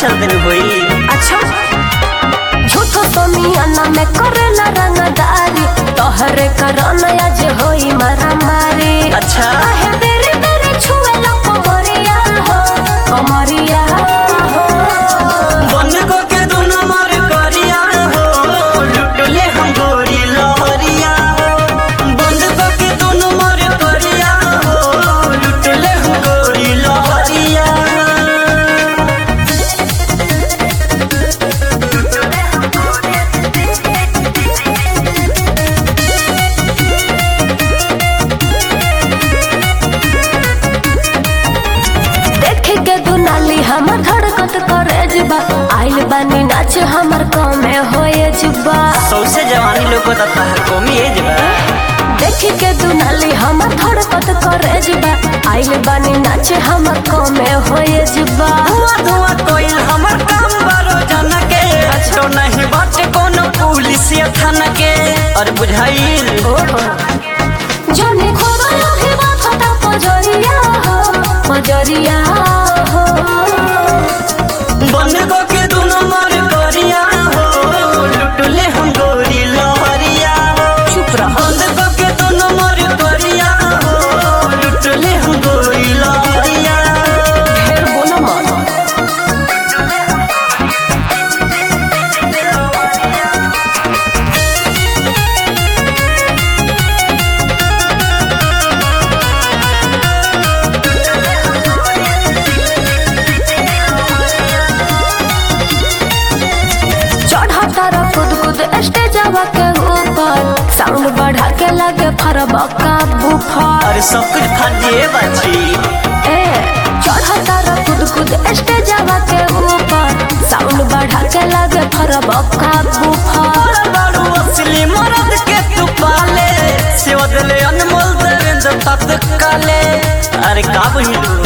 चलते होई अच्छा झूठो सोमियाना में करेला रंगदारी तोहरे करन आज होई मारामारी अच्छा काहे बेरे बेरे छुएला कमरिया हो कमरिया हो बन को के दोनों मार करिया हो लुटले हम गोरी लहरिया बंद को के दोनों मार करिया हो लुटले हम गोरी लहरिया देखे के दुनाली हमर धड़कत करे जुबा आइल बानी नाच हमर कमे होए जुबा सौसे जवानी लोग को तहर कोमी एज बा देखे के दुनाली हमर धड़कत करे जुबा आइल बानी नाच हमर कमे होए जुबा धुआं धुआं कोइल हमर काम बारो जाना के तो नहीं बाटे कोनो पुलिस या थाना के और बुझाइल जने खोरा लोहे माथा पजरिया हो पजरिया हो बन को के दोनों मार करिया हो लुटले हम गोरी लहरिया चुप रह बंद को के दोनों मार करिया हो लुटले हम गोरी लहरिया ढेर बोलो मत चढ़ा तारा खुद खुद स्टेजवा के ऊपर साउंड बढ़ा के लगे फरबका बुफर अरे सब कुछ फाटिए बाची ए चढ़ा तारा खुद खुद स्टेजवा के ऊपर साउंड बढ़ा के लगे फरबका बुफर बारू असली मरद के तू पाले सेवा दिले अनमोल देवेंद्र तत्काले अरे का बहिलू